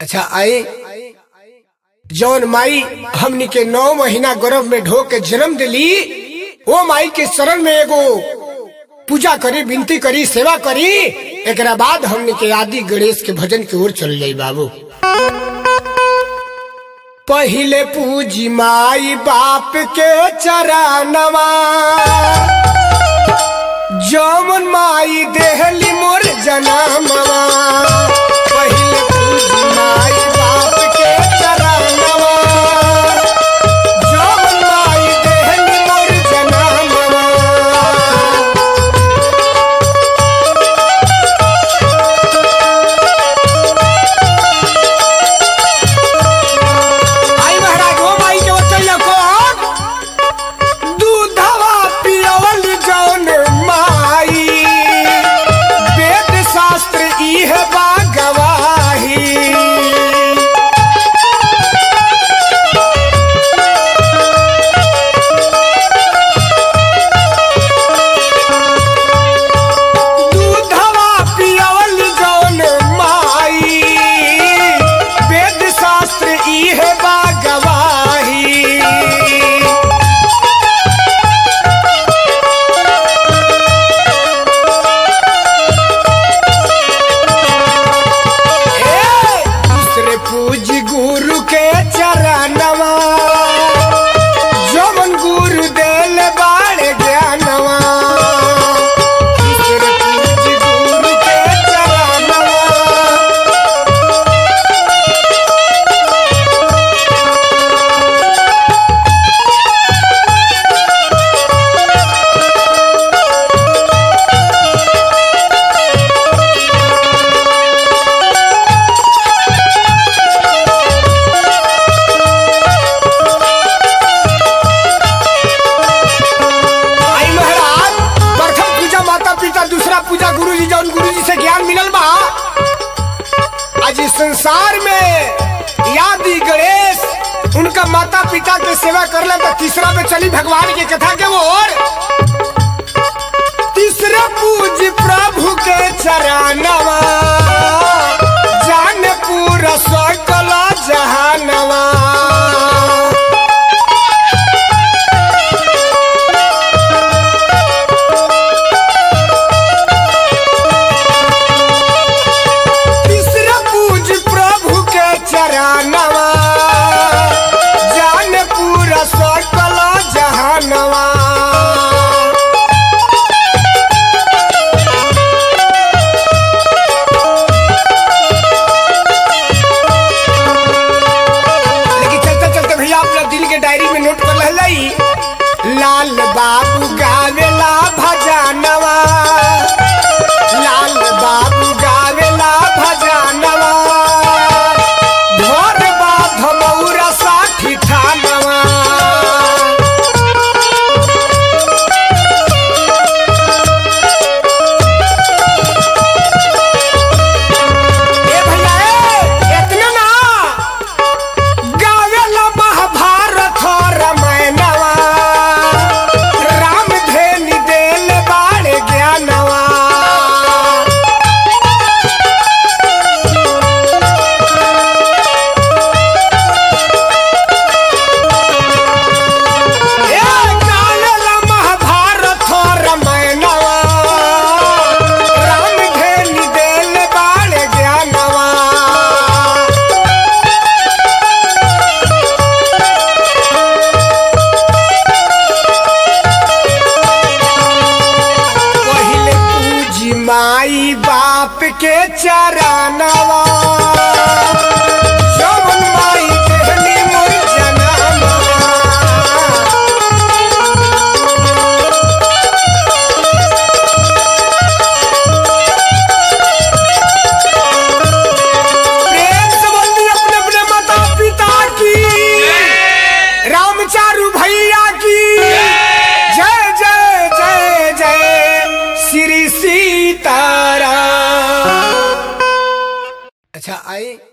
अच्छा आई जौन माई हमनी के नौ महीना गर्भ में ढो के जन्म दिली वो माई के शरण में एगो पूजा करी विनती करी सेवा करी एक बाद हमनी के आदि गणेश के भजन की ओर चल जाई बाबू पहिले पूजी माई बाप के चरणवा जमन माई देहली मोर जनमवा पहिले पूजी माई बाप के चरणवा जमन माई देहली मोर जनमवा आई महाराज हो माई के बचैया को दूधवा पियवल जौन माई वेद शास्त्र इह बा गवाही दूधवा पियवल जौन माई वेद शास्त्र इह बा गवाही ए, दूसरे पूज गुरु के चरणवा जमन गुरु देल बाड़ ज्ञानवा दूसरे पूज गुरु के चरणवा आई महाराज प्रथम पूजा माता पिता दूसरा पूजा गुरु जी जौन गुरु जी से ज्ञान मिलल बा आज इस संसार में यादी गणेश उनका माता पिता के सेवा करला तो तीसरा में चली भगवान की कथा के ओर तीसरा पूज प्रभु के चरणवा जान पूरा सकल जहानवा तीसरा पूज प्रभु के चरणवा जान पूरा सकल जहानवा लेकिन चलते चलते भैया अपना दिल के डायरी में नोट कर लहलाई लाल बाबू गावेला भजनवा लाल बाबू गावेला भजनवा घर बाध मौरा साठी ठानवा ए भैया ए इतना ना गावेला महाभारत रामायणवा राम धेनी देल बाड़े ज्ञानवा ए गावेला महाभारत रामायणवा राम धेनी देल बाड़े ज्ञानवा पहिले पूजी माई बाप के चरणवा जवन माई देहली मोर जनमवा प्रेम से बोलिए अपने अपने माता पिता की रामचारू भैया की जय जय जय जय श्री सीताराम अच्छा आई